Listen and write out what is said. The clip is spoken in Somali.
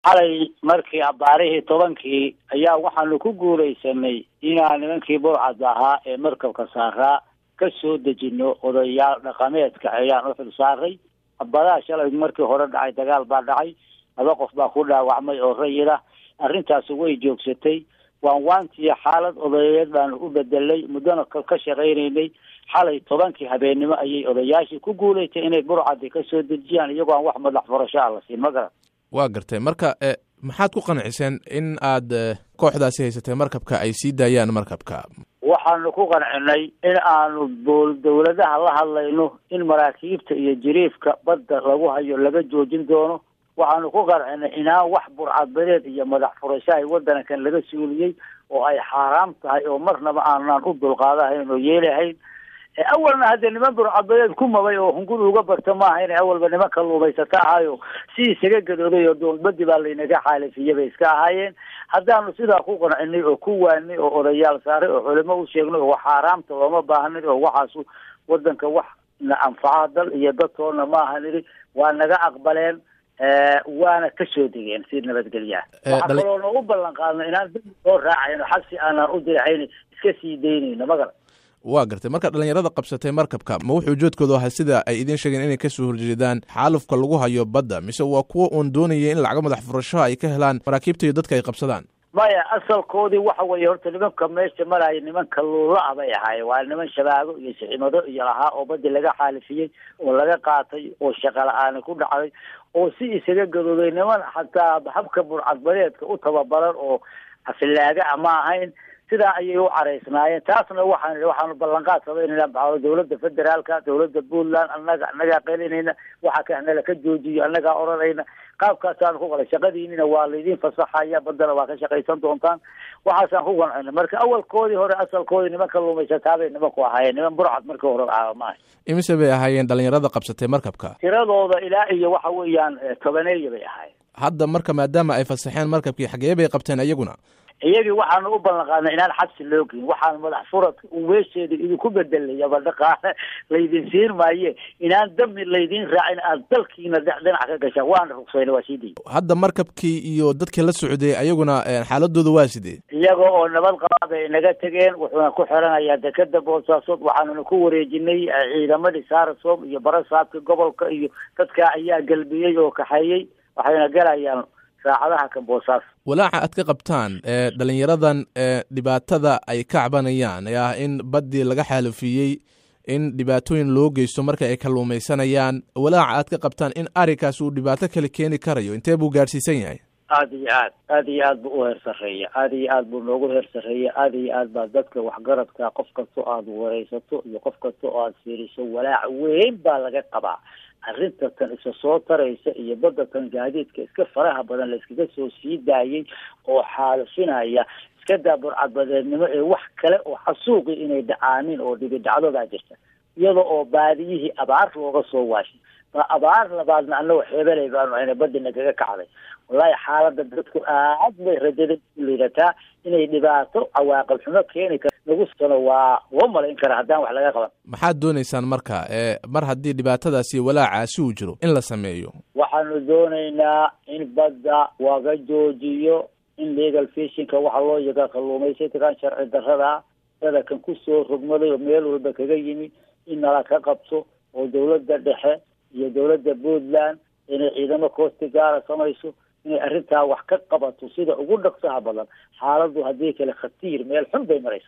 xalay markii abaarihii tobankii ayaa waxaanu ku guulaysanay inaan nimankii burcad ahaa ee markabka saaraa ka soo dejino odayaal dhaqameedka ayaan u xil saaray badaa shalay markii hore dhacay dagaal baa dhacay laba qof baa ku dhaawacmay oo rayid ah arrintaasi way joogsatay waan waantiya xaalad odayeed baanu u bedelay muddona ka shaqaynaynay xalay tobankii habeennimo ayay odayaashii ku guulaystay inay burcadi ka soo dejiyaan iyagoo aan wax madax furasho ah la siin ma garan waa gartay marka maxaad ku qanciseen in aad kooxdaasi haysatay markabka ay sii daayaan markabka waxaanu ku qancinay in aanu bool dawladaha la hadlayno in maraakiibta iyo jiriifka badda lagu hayo laga joojin doono waxaanu ku qancinay inaan wax burcadbadeed iyo madax furasho ay waddankan laga suuliyey oo ay xaaraam tahay oo marnaba aanaan u dulqaadahayn oo yeelahayn awalna haddee niman burcadbadeed ku mabay oo hunguri uga barta maaha inay awalba niman kaluumaysata ahayo si isaga gadooday oo doolbadi baa laynaga xaalifiyey bay iska ahaayeen haddaanu sidaa ku qancinay oo ku waanay oo odayaal saaray oo culimo u sheegnay oo xaaraamta looma baahnay oo waxaasu wadanka wax na anfaca dal iyo dadtoona maaha nidhi waa naga aqbaleen waana ka soo degeen si nabadgelyaa waxaa kaloo noogu ballan qaadno inaan dib soo raacayno xabsi aanaan u dirixayn iska sii daynayno magala waa gartay marka dhalinyarada qabsatay markabka ma wuxuu ujeedkoodu ahaa sida ay idiin sheegeen inay kasoo horjeedaan xaalufka lagu hayo badda mise waa kuwa uun doonaya in lacago madax furashaha ay ka helaan maraakiibta iyo dadka ay qabsadaan maya asalkoodii waxa weeye horta nimanka meesha maraya niman kaluula ah bay ahaayeen waa niman shabaago iyo siximado iyo lahaa oo baddi laga xaalifiyey oo laga qaatay oo shaqa la-aani ku dhacday oo si isaga gadooday niman xataa habka burcadbadeedka u tababaran oo afilaaga a ma ahayn sidaa ayay u caraysnaayeen taasna waxaan waxaanu ballanqaad samaynayna baxdo dawladda federaalka dawladda puntland annaga annagaa qelinayna waxa ka nala ka joojiyo annagaa odhanayna qaabkaasaanu ku qalay shaqadiinina waa laydin fasaxaya baddana waa ka shaqaysan doontaan waxaasaan ku qancina marka awalkoodii hore asalkoodii niman kaluumaysataabay nimanku ahaayeen niman burcad markii hore ahaa maaha imise bay ahaayeen dhalinyarada qabsatay markabka tiradooda ilaa iyo waxa weeyaan tobaneeya bay ahaayeen hadda marka maadaama ay fasaxeen markabkii xagee bay qabteen iyaguna iyagii waxaanu u ballan qaadnay inaan xabsi loo geyn waxaan madax furadka weesheeda idinku bedelay ama dhaqaale laydin siin maaye inaan dami laydin raacin aad dalkiina dhinac ka gashaan waana rugsayna waa sii day hadda markabkii iyo dadkii la socday ayaguna xaaladooda waa sidee iyaga oo nabad qaba bay naga tegeen wuxuuna ku xiranayaa dekeda boosaasood waxaanuna ku wareejinay ciidamadii saarasom iyo barasaabka gobolka iyo dadka ayaa galbiyey oo kaxeeyey waxayna galayaan saacadaha ka boosaas walaaca aad ka qabtaan ee dhalinyaradan ee dhibaatada ay ka cabanayaan ee ah in baddii laga xaalufiyey in dhibaatooyin loo geysto marka ay kalluumaysanayaan walaaca aad ka qabtaan in arrinkaas uu dhibaato kale keeni karayo intee buu gaadhsiisan yahay aada iyo aad aada iyo aad buu u heer sarreeya aada iyo aad buu noogu heer sarreeya aada iyo aad baa dadka waxgaradka qof kasta o aada wareysato iyo qof kasta oo aada fiiriso walaac weyn baa laga qabaa arrinta tan isa soo taraysa iyo badda tan gaadiidka iska faraha badan la iskaga soo sii daayay oo xaalufinaya iska daa burcadbadeednimo ee wax kale oo xasuuqi inay dhacaanin oo dhibi dhacdo baa jirta iyada oo baadiyihii abaar looga soo waashay ba abaar labaadna anagoo xeebelay baanu ayna badina kaga kacday wallahi xaaladda dadku aad bay rajada liidataa inay dhibaato cawaaqib xumo keeni kar nagu sano waa loo malayn kara haddaan wax laga qaban maxaad doonaysaan marka ee mar haddii dhibaatadaasi walaacaasi uu jiro in la sameeyo waxaanu doonaynaa in badda laga joojiyo in legal fishinka waxa loo yaga kalluumaysataan sharci darrada dada kan kusoo rogmaday oo meel walba kaga yimi in nala ka qabto oo dawladda dhexe iyo dawladda puntland inay ciidamo koosti gaara samayso inay arrintaa wax ka qabato sida ugu dhaqsaha badan xaaladdu haddii kale khatiir meel xun bay maraysa